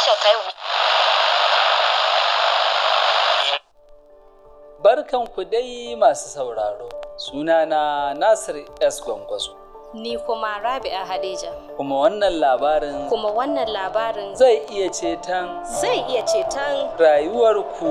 tashar ta yau. Barkanku dai masu sauraro, sunana Nasir S. Gwangwazo. Ni kuma Rabi'a Hadeja. Kuma wannan labarin Kuma wannan labarin zai iya ceton zai iya ceton rayuwarku.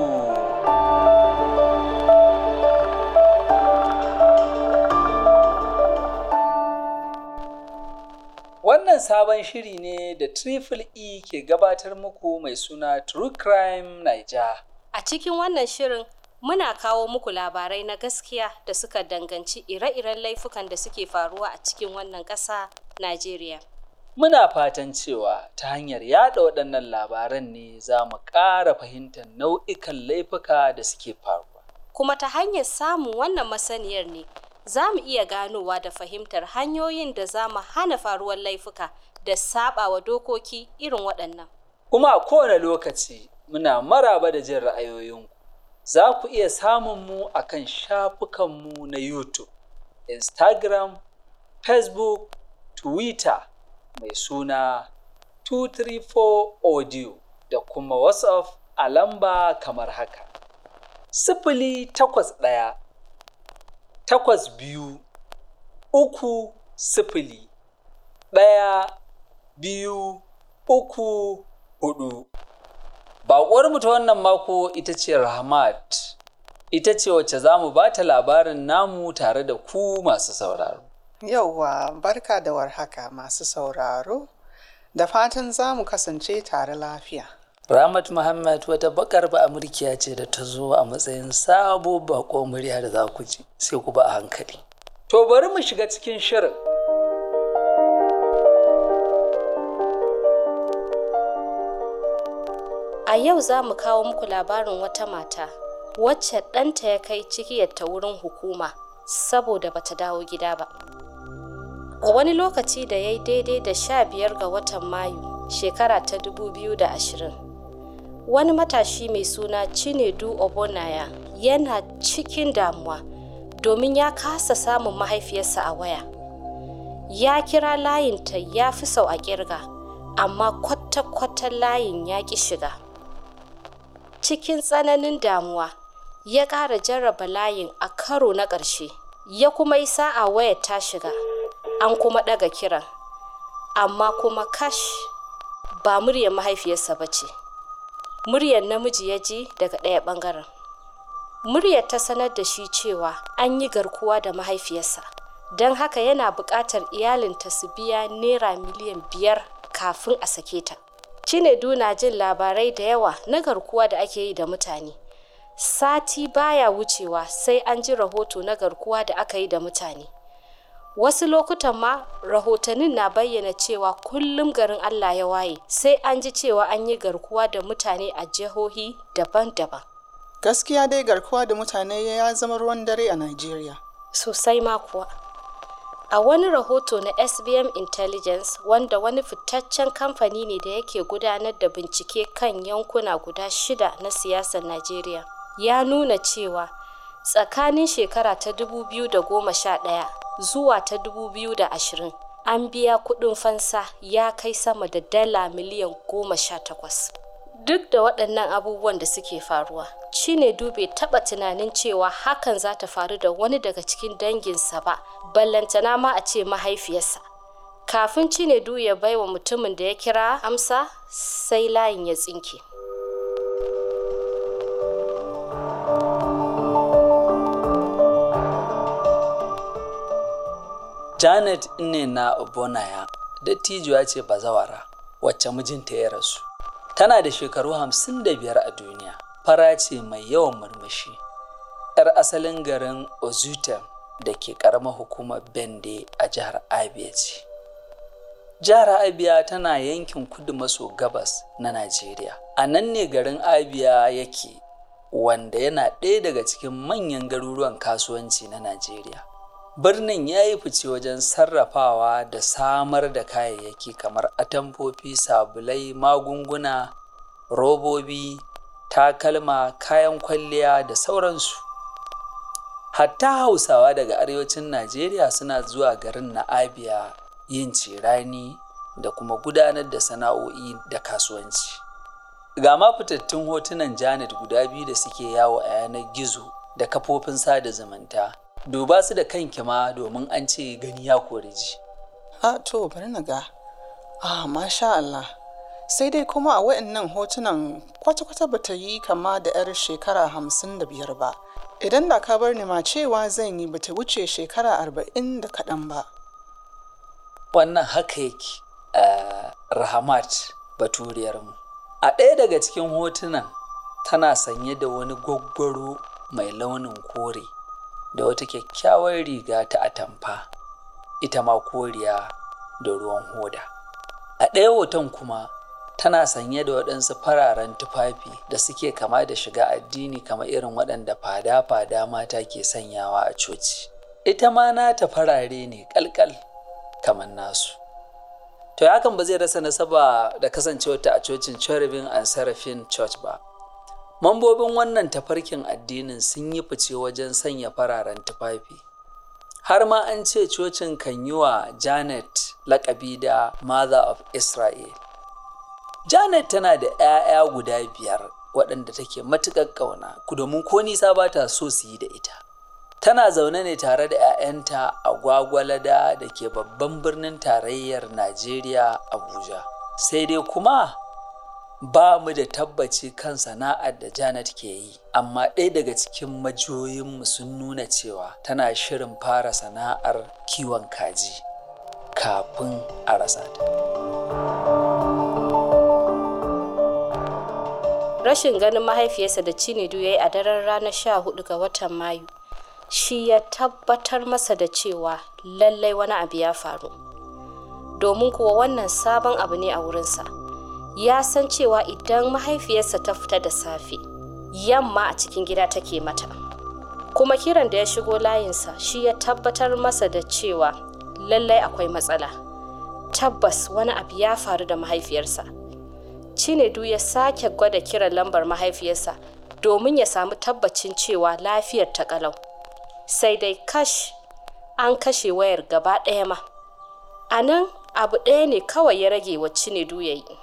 Wannan sabon shiri ne da Triple E ke gabatar muku mai suna True Crime Niger. a cikin wannan shirin muna kawo muku labarai na gaskiya da suka danganci ire-iren laifukan da suke faruwa a cikin wannan ƙasa Najeriya. Muna fatan cewa ta hanyar yada waɗannan labaran ne za mu ƙara fahimtar nau'ikan laifuka da suke faruwa. Kuma ta hanyar samun wannan masaniyar ne za mu iya ganowa da fahimtar hanyoyin da za mu hana faruwar laifuka da saɓawa dokoki irin waɗannan. Kuma a kowane lokaci muna maraba da jin ra'ayoyinku. Za ku iya samun mu a kan shafukanmu na YouTube, Instagram, Facebook, Twitter mai suna 234 Audio da kuma WhatsApp a lamba kamar haka. Sifili takwas ɗaya, takwas biyu, uku sifili, ɗaya, biyu, uku, hudu. Baƙuwarmu ta wannan mako ita ce Rahmat, ita ce wacce za mu ba ta labarin namu tare da ku masu sauraro. Yauwa barka da warhaka masu sauraro, da fatan za mu kasance tare lafiya. Rahmat Muhammad wata bakar ba Amurkiya ce da ta zo a matsayin sabo bako murya da za ku ji, sai ku ba a hankali. To bari mu shiga cikin shirin. A yau za mu kawo muku labarin wata mata wacce ɗanta ya kai cikiyarta wurin hukuma saboda bata dawo gida ba. A wani lokaci da ya yi daidai da sha biyar ga watan Mayu shekara ta dubu biyu da ashirin. Wani matashi mai suna Chinedu Obonaya yana cikin damuwa domin ya kasa samun mahaifiyarsa a waya. Ya kira layinta ya fi sau a kirga, amma kwata-kwata layin ya ƙi shiga. cikin tsananin damuwa ya ƙara jarraba layin a karo na ƙarshe ya kuma yi sa'a wayar ta shiga an kuma ɗaga kiran amma kuma kash ba muryar mahaifiyarsa ba ce muryar namiji ya ji daga ɗaya ɓangaren muryar ta sanar da shi cewa an yi garkuwa da mahaifiyarsa don haka yana buƙatar iyalinta su biya naira miliyan biyar kafin a sake ta Cinedu na jin labarai da yawa na garkuwa da ake yi da mutane. Sati baya wucewa sai an ji rahoto na garkuwa da aka yi da mutane. Wasu lokutan ma rahotannin na bayyana cewa kullum garin Allah ya waye sai an ji cewa an yi garkuwa da mutane a jihohi daban-daban. Gaskiya dai garkuwa da mutane ya zama ruwan dare a Najeriya. Sosai ma kuwa. A wani rahoto na SBM Intelligence wanda wani fitaccen kamfani ne da yake gudanar da bincike kan yankuna guda shida na siyasar Najeriya ya nuna cewa tsakanin shekara ta 2011 zuwa ta 2020 an biya kuɗin fansa ya kai sama da dala miliyan goma sha takwas. Duk da waɗannan abubuwan da suke faruwa, Chinedu bai taɓa tunanin cewa hakan za ta faru da wani daga cikin danginsa ba, ballantana ma a ce mahaifiyarsa. Kafin Chinedu ya baiwa mutumin da ya kira amsa, sai layin ya tsinke. Janet ne na Obonaya, dattijuwa ce bazawara, wacce mijinta ya rasu. Tana da shekaru hamsin da biyar a duniya, fara ce mai yawan murmushi. 'Yar asalin garin Ozutem da ke ƙaramar hukumar Bende a jihar Abia ce. Jihar Abia tana yankin kudu maso gabas na Najeriya. A nan ne garin Abia yake, wanda yana ɗaya daga cikin manyan garuruwan kasuwanci na Najeriya. Birnin ya yi fice wajen sarrafawa da samar da kayayyaki kamar atamfofi, sabulai, magunguna, robobi, takalma, kayan kwalliya da sauransu. Hatta Hausawa daga arewacin Najeriya suna zuwa garin na Abia yin cirani da kuma gudanar da sana'o'i da kasuwanci. ga ma fitattun hotunan janet guda biyu da suke yawo a yanar gizo da kafofin sada zumunta duba su da kanki ma domin an ce gani ya kori ji a to bari na ga ah masha Allah sai dai kuma a waɗannan hotunan kwata-kwata bata yi kama da 'yar shekara hamsin da biyar ba idan da ka bar ni ma cewa zan yi bata wuce shekara arba'in da kaɗan ba wannan haka yake uh, rahamat baturiyarmu a ɗaya daga cikin hotunan tana sanye da wani gwaggwaro mai launin kore da wata kyakkyawar riga ta atamfa ita ma koriya da ruwan hoda a ɗaya hoton kuma tana sanye da waɗansu fararen tufafi da suke kama da shiga addini kamar irin waɗanda fada-fada mata ke sanyawa a coci ita ma nata farare ne ƙalƙal kamar nasu to hakan ba zai rasa nasaba da kasancewarta a cocin cherubim and seraphim church ba mambobin wannan tafarkin addinin sun yi fice wajen sanya fararen tufafi har ma an ce cocin kan yi wa janet lakabi da mother of israel janet tana da 'ya'ya guda biyar waɗanda take matuƙar ƙauna domin ko nisa ba ta so su yi da ita tana zaune ne tare da 'ya'yanta a gwagwalada da ke babban birnin tarayyar najeriya abuja sai dai kuma ba mu da tabbaci kan sana'ar da janet ke yi amma ɗaya daga cikin majiyoyinmu sun nuna cewa tana shirin fara sana'ar kiwon kaji kafin a rasa ta rashin ganin mahaifiyarsa da Cinedu ya yi a daren ranar sha hudu ga watan Mayu shi ya tabbatar masa da cewa lallai wani abu ya faru. Domin kuwa wannan sabon abu ne a wurinsa. Ya san cewa idan mahaifiyarsa ta fita da safe, yamma a cikin gida take mata. Kuma kiran da ya shigo layinsa shi ya tabbatar masa da cewa lallai akwai matsala. Tabbas wani abu ya faru da mahaifiyarsa. Cinedu ya sake gwada kiran lambar mahaifiyarsa domin ya samu tabbacin cewa lafiyar ta kalau. Sai dai kash an kashe wayar gaba ɗaya ma. A nan abu ɗaya ne kawai ya rage wa Cinedu ya yi.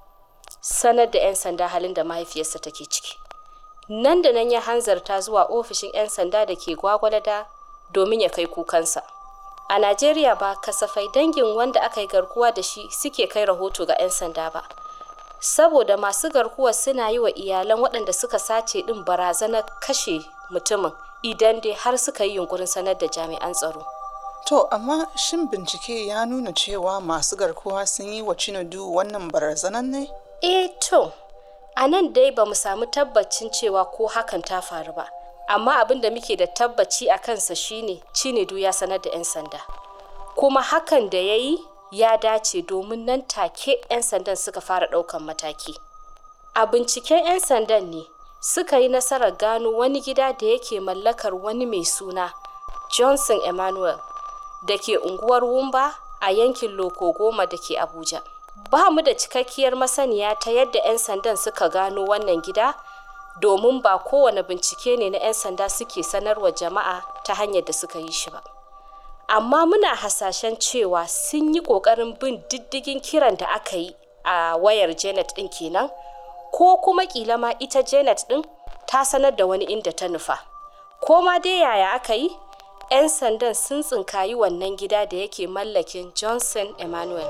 Sanar da 'yan sanda halin da mahaifiyarsa take ciki. Nan da nan ya hanzarta zuwa ofishin 'yan sanda da ke gwagwalada domin ya kai kukansa. A Najeriya ba kasafai dangin wanda aka yi garkuwa da shi suke kai rahoto ga 'yan sanda ba. saboda masu garkuwa suna yi wa iyalan waɗanda suka sace ɗin barazanar kashe mutumin idan dai har suka yi yunkurin sanar da jami'an tsaro. To, amma shin bincike ya nuna cewa masu garkuwa sun yi wa Cinedu wannan barazanar ne? Eh to, a nan dai ba mu samu tabbacin cewa ko hakan ta faru ba. Amma abin da muke da tabbaci a kansa shine Cinedu ya sanar da 'yan sanda. Kuma hakan da ya yi ya dace domin nan take 'yan sandan suka fara ɗaukan mataki. A binciken 'yan sandan ne suka yi nasarar gano wani gida da yake mallakar wani mai suna Johnson Emmanuel da ke unguwar Wumba a yankin Loko Goma da ke Abuja. Ba mu da cikakkiyar masaniya ta yadda 'yan sandan suka gano wannan gida domin ba kowane bincike ne na 'yan sanda suke sanarwa jama'a ta hanyar da suka yi shi ba. amma muna hasashen cewa sun yi ƙoƙarin bin diddigin kiran da aka yi a wayar janet ɗin kenan ko kuma ƙila ma ita janet ɗin ta sanar da wani inda ta nufa ko ma dai yaya aka yi 'yan sandan sun tsinkayi wannan gida da yake mallakin johnson emmanuel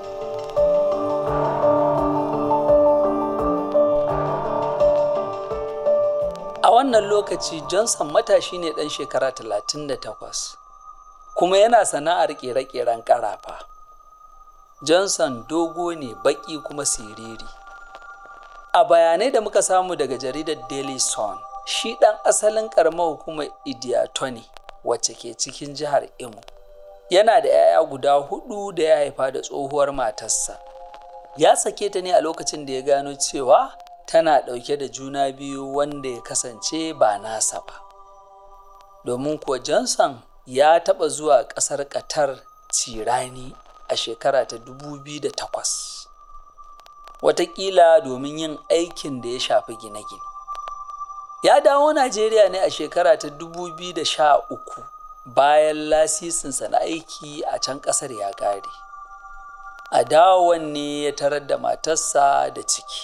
a wannan lokaci johnson matashi ne ɗan shekara 38 kuma yana sana'ar ƙere-ƙeren ƙarafa. Johnson dogo ne baƙi kuma siriri. A bayanai da muka samu daga jaridar Daily Sun, shi ɗan asalin ƙaramar hukumar Idiato ne wacce ke cikin jihar Imo. Yana da 'ya'ya guda hudu da ya haifa da tsohuwar matarsa. Ya sake ta ne a lokacin da ya gano cewa tana ɗauke da juna biyu wanda ya kasance ba nasa ba. Domin kuwa Johnson ya taɓa zuwa ƙasar Qatar cirani a shekara ta 2008 watakila domin yin aikin da ya shafi gine-gine ya dawo Najeriya ne a shekara ta 2013 bayan lasisinsa na aiki a can ƙasar ya ƙare a dawon ne ya tarar da matarsa da ciki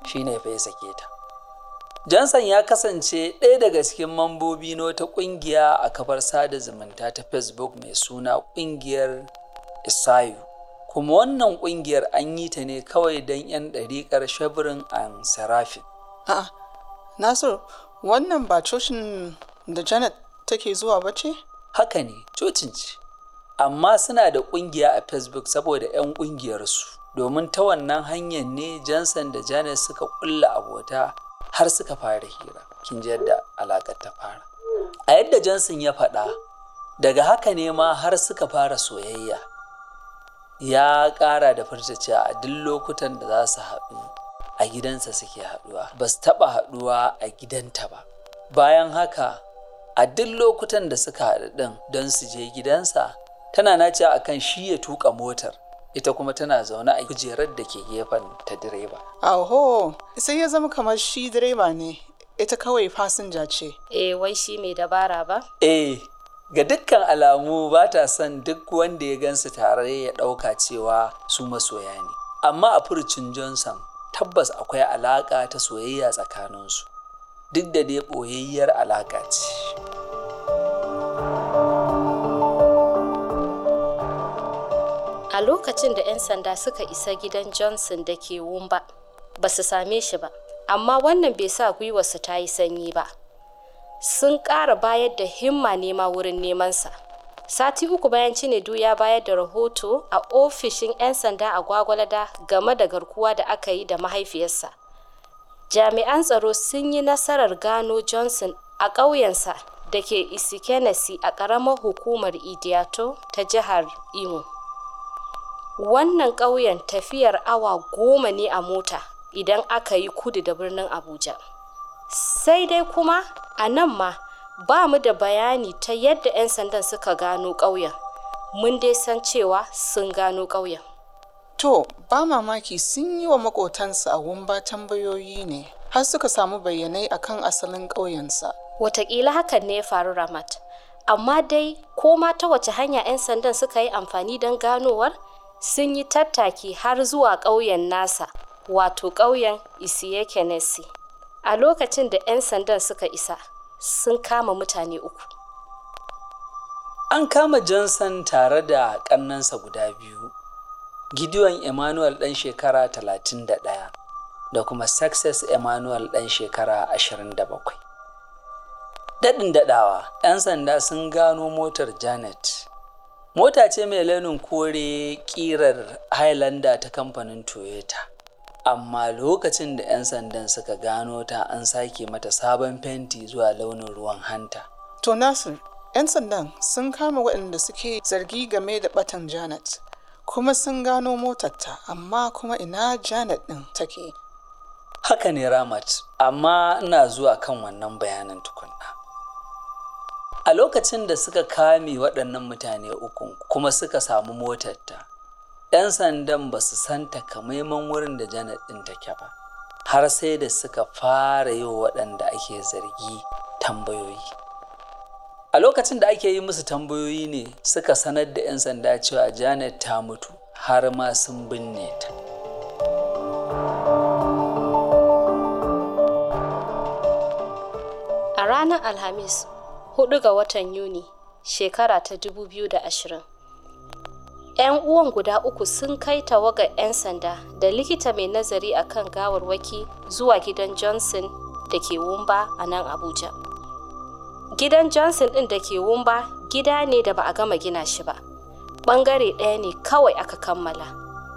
shine fa ya sake ta Johnson ya kasance ɗaya daga cikin mambobi na wata ƙungiya a kafar sada zumunta ta Facebook mai suna ƙungiyar Isayu. Kuma wannan ƙungiyar an yi ta ne kawai don 'yan ɗariƙar shabirin an serafin. A'a, Nasiru, wannan ba cocin da Janet take zuwa ba ce? Haka ne, cocin ce. Amma suna da ƙungiya a Facebook saboda 'yan ƙungiyarsu. Domin ta wannan hanyar ne Johnson da Janet suka ƙulla abota har suka fara hira. Kin ji yadda alaƙar ta fara. A yadda Johnson ya faɗa, daga haka ne ma har suka fara soyayya. Ya ƙara da furta cewa a duk lokutan da za su haɗu a gidansa suke haɗuwa, ba su taɓa haɗuwa a gidanta ba. Bayan haka, a duk lokutan da suka haɗu ɗin don su je gidansa, tana nace a kan shi ya tuƙa motar, ita kuma tana zaune a kujerar da ke gefen ta direba. Aho, sai ya zama kamar shi direba ne, ita kawai fasinja ce. Eh wai shi mai dabara ba? Eh, ga dukkan alamu ba ta son duk wanda ya gansu tare ya ɗauka cewa su masoya ne. Amma a furcin Johnson tabbas akwai alaƙa ta soyayya tsakaninsu, duk da dai ɓoyayyar alaƙa ce. A lokacin da 'yan sanda suka isa gidan Johnson da ke Wumba, ba su same shi ba, amma wannan bai sa gwiwarsu ta yi sanyi ba. Sun ƙara bayar da himma nema wurin nemansa. Sati uku bayan Cinedu ya bayar da rahoto a ofishin 'yan sanda a Gwagwalada game da garkuwa da aka yi da mahaifiyarsa. Jami'an tsaro sun yi nasarar gano Johnson a ƙauyensa da ke Isikenesi a ƙaramar hukumar Idiato ta jihar Imo. Wannan ƙauyen tafiyar awa goma ne a mota idan aka yi kudu da birnin Abuja. Sai dai kuma a nan ma ba mu da bayani ta yadda 'yan sandan suka gano ƙauyen. Mun dai san cewa sun gano ƙauyen. To, ba mamaki sun yi wa makotansa a wumba tambayoyi ne, har suka samu bayanai akan asalin ƙauyensa. Wataƙila hakan ne ya faru Ramat. Amma dai ko ma ta wace hanya 'yan sandan suka yi amfani don ganowar sun yi tattaki har zuwa ƙauyen nasa, wato ƙauyen Isiyekenesi. A lokacin da 'yan sandan suka isa, sun kama mutane uku. An kama Johnson tare da ƙannansa guda biyu, Gideon Emmanuel ɗan shekara 31 da kuma Success Emmanuel ɗan shekara 27. Daɗin daɗawa, 'yan sanda sun gano motar Janet. Mota ce mai launin kore ƙirar Highlander ta kamfanin Toyota. Amma lokacin da 'yan sandan suka gano ta an sake mata sabon fenti zuwa launin ruwan hanta. To, Nasir, 'yan sandan sun kama waɗanda suke zargi game da batan Janet, kuma sun gano motarta, amma kuma ina Janet ɗin take. Haka ne Ramat, amma ina zuwa kan wannan bayanan tukunna. A lokacin da suka kame waɗannan mutane uku kuma suka samu motarta, 'yan sandan ba su san takamaiman wurin da Janet ɗin take ba, har sai da suka fara yi wa waɗanda ake zargi tambayoyi. A lokacin da ake yi musu tambayoyi ne suka sanar da 'yan sanda cewa Janet ta mutu har ma sun binne ta. A ranar Alhamis, 4 ga watan Yuni, shekara ta 2020. 'Yan uwan guda uku sun kai tawagar 'yan sanda da likita mai nazari a kan gawarwaki zuwa gidan Johnson da ke Wumba a nan Abuja. Gidan Johnson ɗin da ke Wumba gida ne da ba a gama gina shi ba. Ɓangare ɗaya ne kawai aka kammala.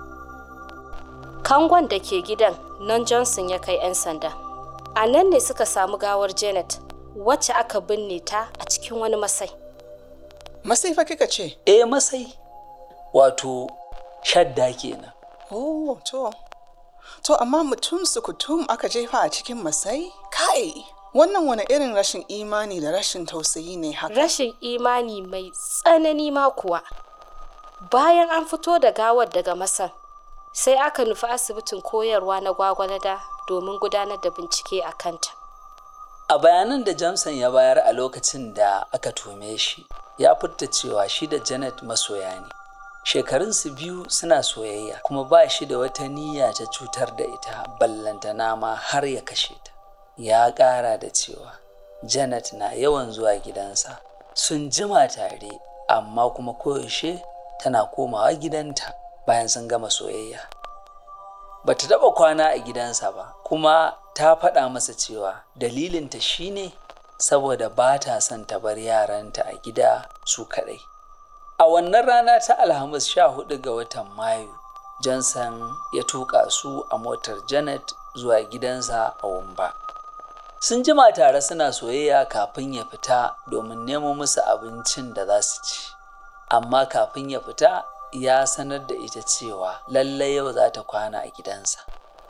Kangon da ke gidan nan Johnson ya kai 'yan sanda. A nan ne suka samu gawar Janet wacce aka binne ta a cikin wani masai. Masai fa kika ce? Eh masai, wato shadda kenan. Oh, to. To, amma mutum sukutum aka jefa a cikin masai? Kai! Wannan wani irin rashin imani da rashin tausayi ne haka. Rashin imani mai tsanani ma kuwa. Bayan an fito da gawar daga masan, sai aka nufi asibitin koyarwa na gwagwalada domin gudanar da bincike a kanta. A bayanan da Johnson ya bayar a lokacin da aka tume shi, ya furta cewa shi da Janet masoya ne, shekarunsu biyu suna soyayya kuma ba shi da wata niyya ta cutar da ita ballantana ma har ya kashe ta ya ƙara da cewa janet na yawan zuwa gidansa sun jima tare amma kuma koyaushe tana komawa gidanta bayan sun gama soyayya bata taɓa kwana a gidansa ba kuma ta faɗa masa cewa dalilinta shine saboda ba ta son ta bar yaranta a gida su kaɗai a wannan rana ta alhamis sha hudu ga watan mayu johnson ya tuƙa su a motar janet zuwa gidansa a wumba sun jima tare suna soyayya kafin ya fita domin nemo musu abincin da za su ci amma kafin ya fita ya sanar da ita cewa lallai yau za ta kwana a gidansa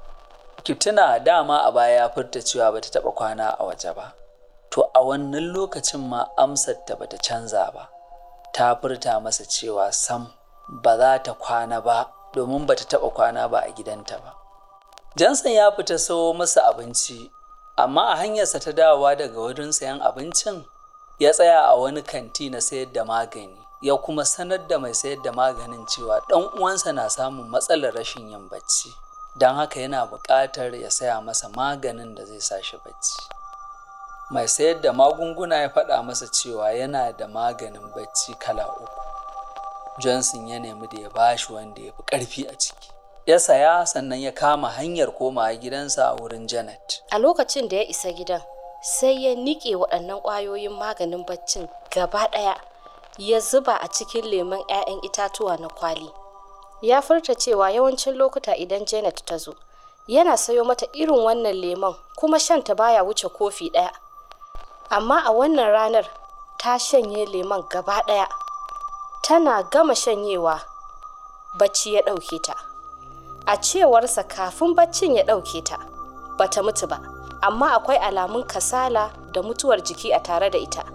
kituna dama a baya ya furta cewa ba ta taɓa kwana a waje ba to a wannan lokacin ma amsar ta bata canza ba ta furta masa cewa sam ba za ta kwana ba domin bata taɓa kwana ba a gidanta ba jansan ya fita sawo masa abinci amma a hanyarsa ta dawowa daga wurin sayan abincin ya tsaya a wani kanti na sayar da magani ya kuma sanar da mai sayar da maganin cewa ɗan uwansa na samun matsalar rashin yin bacci don haka yana buƙatar ya saya masa maganin da zai sa shi bacci mai sayar da magunguna ya faɗa masa cewa yana da maganin bacci kala uku johnson ya nemi da ya bashi wanda ya fi ƙarfi a ciki ya saya sannan ya kama hanyar komawa gidansa a wurin janet a lokacin da ya isa gidan sai ya niƙe waɗannan ƙwayoyin maganin baccin gaba ɗaya ya zuba a cikin lemon 'ya'yan itatuwa na kwali ya furta cewa yawancin lokuta idan janet ta zo yana sayo mata irin wannan lemon kuma shanta baya wuce kofi ɗaya amma a wannan ranar ta shanye lemon gaba ɗaya tana gama shanyewa bacci ya ɗauke ta a cewarsa kafin baccin ya ɗauke ta bata mutu ba amma akwai alamun kasala da mutuwar jiki a tare da ita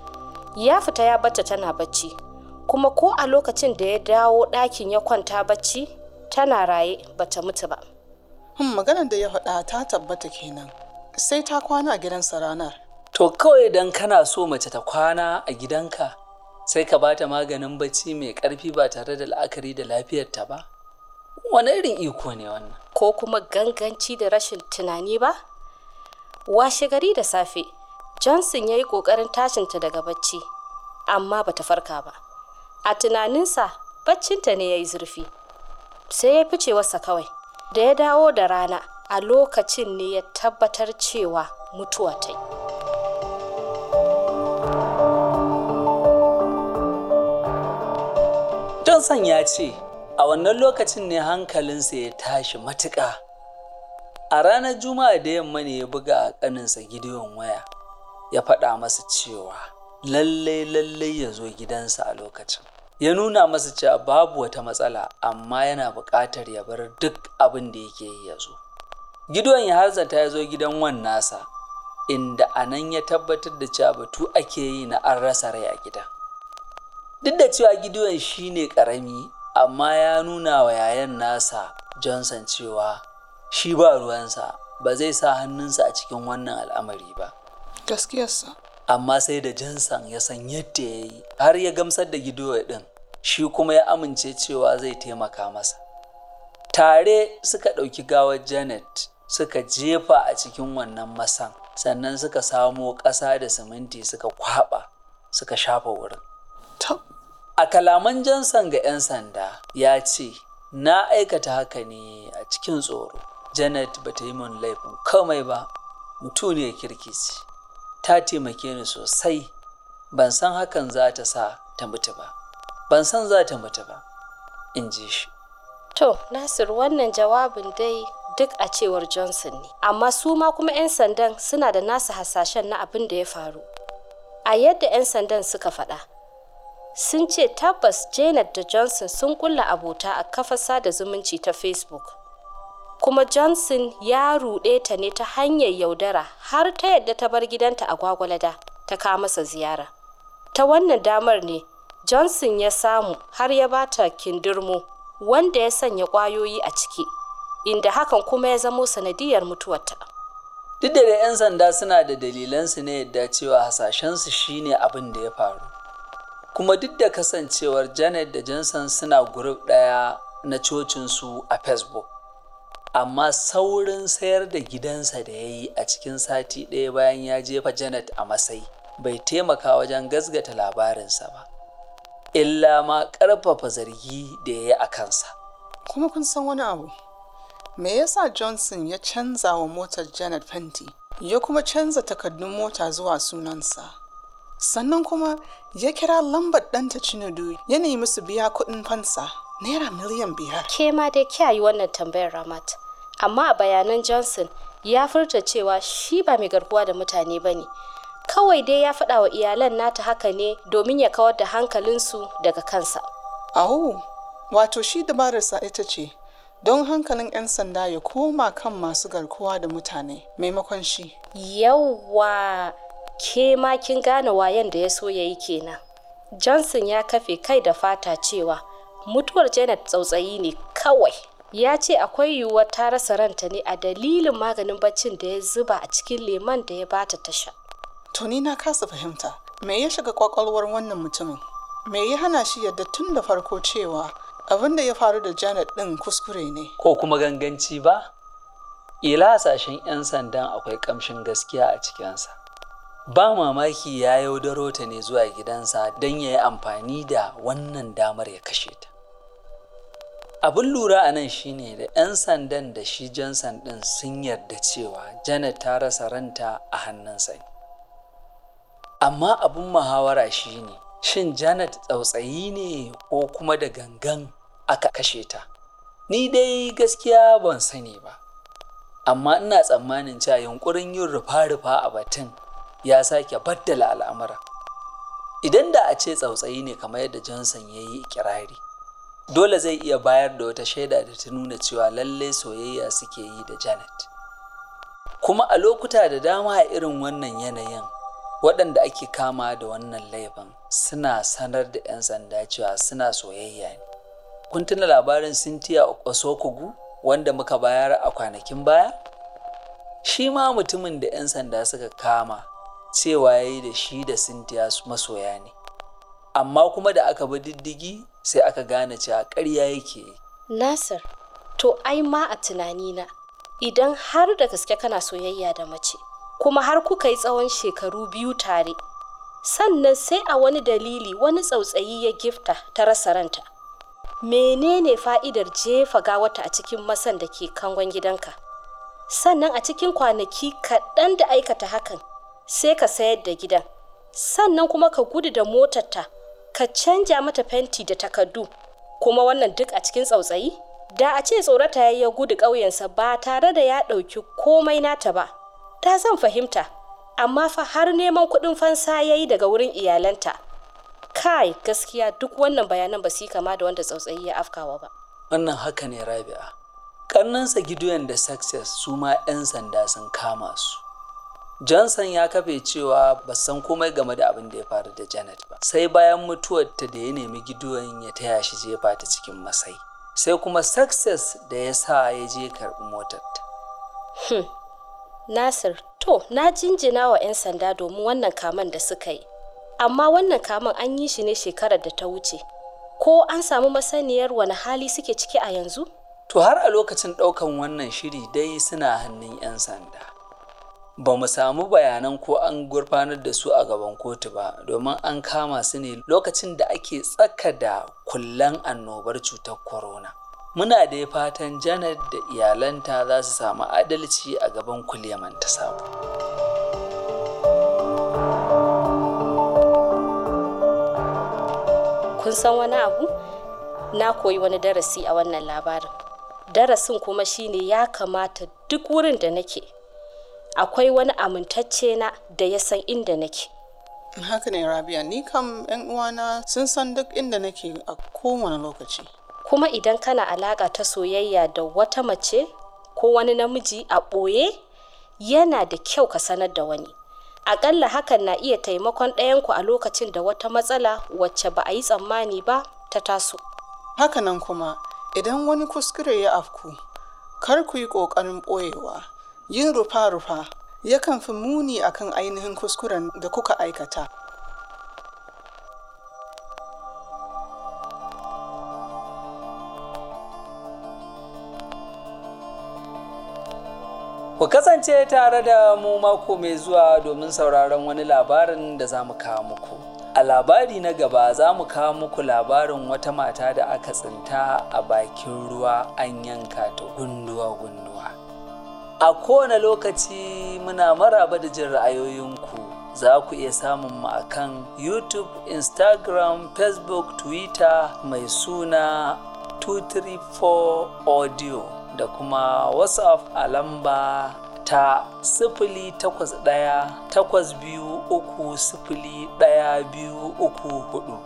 ya fita ya bata tana bacci kuma ko a lokacin da ya dawo ɗakin ya kwanta bacci tana raye bata mutu ba Hmm, maganar da ya faɗa ta tabbata kenan sai ta kwana a gidansa ranar to kawai idan kana so mace ta kwana a gidanka sai ka bata maganin bacci mai ƙarfi ba tare da la'akari da lafiyarta ba wani irin iko ne wannan ko kuma ganganci da rashin tunani ba washe gari da safe johnson ya yi ƙoƙarin tashinta daga bacci amma bata farka ba a tunaninsa baccinta ne ya yi zurfi sai ya fice wasa kawai da ya dawo da rana a lokacin ne ya tabbatar cewa mutuwa ta yi johnson ya ce a wannan lokacin ne hankalinsa ya tashi matuƙa a ranar juma'a da yamma ne ya buga a ƙaninsa gideon waya ya faɗa masa cewa lallai lallai ya zo gidansa a lokacin ya nuna masa cewa babu wata matsala amma yana buƙatar ya bar duk abin da yake yi ya zo gideon ya harzata ya zo gidan wan nasa inda a nan ya tabbatar da cewa batu ake yi na an rasa rai a gidan duk da cewa gideon shine ƙarami amma ya nuna wa yayan nasa johnson cewa shi ba ruwansa ba zai sa hannunsa a cikin wannan al'amari ba gaskiyarsa amma sai da Johnson ya san yadda ya yi har ya gamsar da gidowa ɗin shi kuma ya amince cewa zai taimaka masa tare suka ɗauki gawar janet suka jefa a cikin wannan masan sannan suka samo ƙasa da siminti suka kwaɓa suka shafa wurin ta a kalaman Johnson ga 'yan sanda ya ce na aikata haka ne a cikin tsoro janet ba ta yi min laifin komai ba mutuniyar kirki ce ta taimake ni sosai ban san hakan za ta sa ta mutu ba ban san za ta mutu ba in ji shi to nasir wannan jawabin dai duk a cewar johnson ne amma su ma kuma 'yan sandan suna da nasu hasashen na abin da ya faru a yadda 'yan sandan suka faɗa sun ce tabbas janet da johnson sun kulla abota a kafar sada zumunci ta facebook kuma johnson ya ruɗe ta ne ta hanyar yaudara har ta yadda ta bar gidanta a gwagwalada ta kawo masa ziyara ta wannan damar ne johnson ya samu har ya bata kindirmo wanda ya sanya ƙwayoyi a ciki inda hakan kuma ya zamo sanadiyar mutuwarta duk da 'yan sanda suna da dalilansu na yadda cewa hasashensu shine abin da ya faru kuma duk da kasancewar janet da johnson suna group ɗaya na cocinsu a facebook amma saurin sayar da gidansa da ya yi a cikin sati ɗaya bayan ya jefa janet a masai bai taimaka wajen gazgata labarinsa ba illa ma ƙarfafa zargi da ya yi a kansa kuma kun san wani abu me yasa johnson ya canza wa motar janet fenti ya kuma canza takardun mota zuwa sunansa sannan kuma ya kira lambar ɗanta cinudu ya nemi su biya kuɗin fansa naira miliyan biyar ke ma dai kiyaye wannan tambayar ramat amma a bayanan johnson ya furta cewa shi ba mai garkuwa da mutane ba ne kawai dai ya faɗa wa iyalan nata haka ne domin ya kawar da hankalinsu daga kansa ahu wato shi dabararsa ita ce don hankalin 'yan sanda ya koma kan masu garkuwa da mutane maimakon shi yawwa ke ma kin gane wayan da ya so ya yi kenan johnson ya kafe kai da fata cewa mutuwar janet tsautsayi ne kawai ya ce akwai yiwuwar ta rasa ranta ne a dalilin maganin baccin da ya zuba a cikin leman da ya bata ta sha to ni na kasa fahimta me ya shiga kwakwalwar wannan mutumin me ya hana shi yadda tun da farko cewa abin da ya faru da janet ɗin kuskure ne ko kuma ganganci ba ila hasashen 'yan sandan akwai ƙamshin gaskiya a cikinsa ba mamaki ya yaudaro ta ne zuwa gidansa don ya yi amfani da wannan damar ya kashe ta abin lura a nan shine da 'yan sandan da shi johnson ɗin sun yarda cewa janet ta rasa ranta a hannunsa ne amma abin muhawara shine shin janet tsautsayi ne ko kuma da gangan aka kashe ta ni dai gaskiya ban sani ba amma ina tsammanin cewa yunkurin yin rufa-rufa a batun ya sake baddala al'amura idan da a ce tsautsayi ne kamar yadda johnson ya yi ikirari dole zai iya bayar da wata shaida da ta nuna cewa lallai soyayya suke yi da janet kuma a lokuta da dama a irin wannan yanayin waɗanda ake kama da wannan laifin suna sanar da 'yan sanda cewa suna soyayya ne kun tuna labarin cynthia osokugu wanda muka bayar a kwanakin baya shi ma mutumin da 'yan sanda suka kama cewa ya yi da shi da cynthia masoya ne amma kuma da aka bi diddigi sai aka gane cewa ƙarya yake yi nasir to ai ma a tunanina idan har da gaske kana soyayya da mace kuma har kuka yi tsawon shekaru biyu tare sannan sai a wani dalili wani tsautsayi ya gifta ta rasa ranta menene fa'idar jefa gawata a cikin masan da ke kangon gidanka sannan a cikin kwanaki kaɗan da aikata hakan sai ka sayar da gidan sannan kuma ka gudu da motarta ka canja mata fenti da takardu kuma wannan duk a cikin tsautsayi da a ce tsorata ya ya gudu ƙauyensa ba tare da ya ɗauki komai nata ba da zan fahimta amma fa har neman kuɗin fansa ya yi daga wurin iyalanta kai gaskiya duk wannan bayanan ba su kama da wanda tsautsayi ya afkawa ba wannan haka ne rabi'a karnansa gideon da success su ma 'yan sanda sun kama su johnson ya kafe cewa ba san komai game da abin da ya faru da janet ba sai bayan mutuwarta da ya nemi gideon ya taya shi jefa ta cikin masai sai kuma success da ya sa ya je karɓi motarta hmm. nasir to na jinjina wa 'yan sanda domin wannan kaman da suka yi amma wannan kaman an yi shi ne shekarar da ta wuce ko an samu masaniyar wani hali suke ciki a yanzu to har a lokacin ɗaukan wannan shiri dai suna hannun 'yan sanda ba mu samu bayanan ko an gurfanar da su a gaban kotu ba domin an kama su ne lokacin da ake tsaka da kullan annobar cutar corona muna da fatan janet da iyalanta za su samu adalci a gaban kuliyaman ta sabo kun san wani abu na koyi wani darasi a wannan labarin darasin kuma shine ya kamata duk wurin da nake akwai wani amintacce na da ya san inda nake haka ne rabia ni kam yan uwana sun san duk inda nake a kowane lokaci kuma idan kana alaƙa ta soyayya da wata mace ko wani namiji a ɓoye yana da kyau ka sanar da wani aƙalla hakan na iya taimakon ɗayanku a lokacin da wata matsala wacce ba a yi tsammani ba ta taso hakanan kuma idan wani kuskure ya afku kar ku yi ƙoƙarin ɓoyewa yin rufa-rufa yakan fi muni akan ainihin kuskuren da kuka aikata Ku kasance tare da mu mako mai zuwa domin sauraron wani labarin da za mu kawo muku. A labari na gaba za mu kawo muku labarin wata mata da aka tsinta a bakin ruwa an yanka ta gunduwa-gunduwa. A kowane lokaci muna maraba da jin ra'ayoyinku. Za ku iya samun mu a kan YouTube, Instagram, Facebook, Twitter mai suna 234 Audio da kuma WhatsApp a lamba ta sifili takwas ɗaya takwas biyu uku sifili ɗaya biyu uku hudu.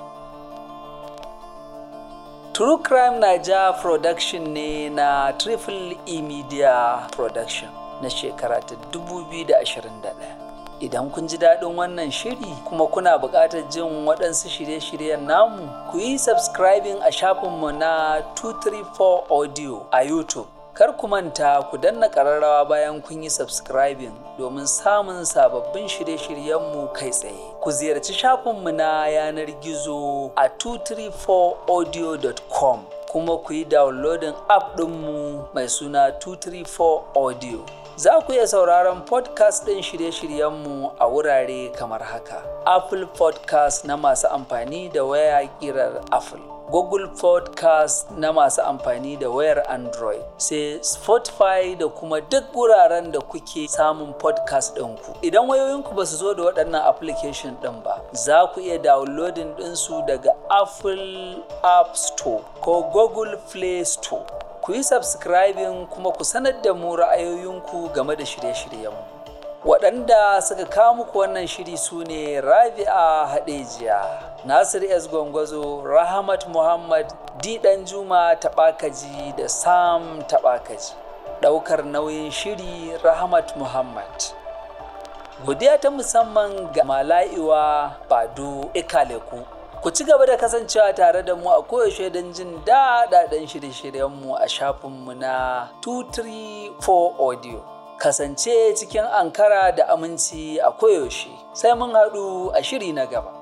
True Crime Naija Production ne na Triple E Media Production na shekara ta 2021. Idan kun ji daɗin wannan shiri kuma kuna buƙatar jin waɗansu shirye-shiryen namu, ku yi subscribing a shafinmu na 234 Audio a YouTube. Kar ku manta ku danna ƙararrawa bayan kun yi subscribing domin samun sababbin shirye-shiryenmu kai tsaye. Ku ziyarci shafinmu na yanar gizo a 234audio.com kuma ku yi downloading app ɗinmu mai suna 234 Audio. Za ku iya sauraron podcast ɗin shirye-shiryenmu a wurare kamar haka. Apple podcast na masu amfani da waya ƙirar Apple. Google Podcast na masu amfani da wayar Android, sai Spotify da kuma duk wuraren da kuke samun podcast ɗinku. Idan wayoyinku ba su zo da waɗannan application ɗin ba, za ku iya downloading ɗinsu daga Apple App Store ko Google Play Store. Ku yi subscribing kuma ku sanar da mu ra'ayoyinku game da shirye-shiryenmu. waɗanda suka kawo muku wannan shiri su ne rabi'a haɗejiya nasir s gwangwazo rahmat muhammad di juma taɓakaji da sam taɓakaji ɗaukar nauyin shiri rahmat muhammad godiya ta musamman ga mala'iwa bado ikaleku ku ci gaba da kasancewa tare da mu a koyaushe don jin daɗaɗen shirye-shiryenmu a shafinmu na 234 audio kasance cikin ankara da aminci a koyaushe sai mun haɗu a shiri na gaba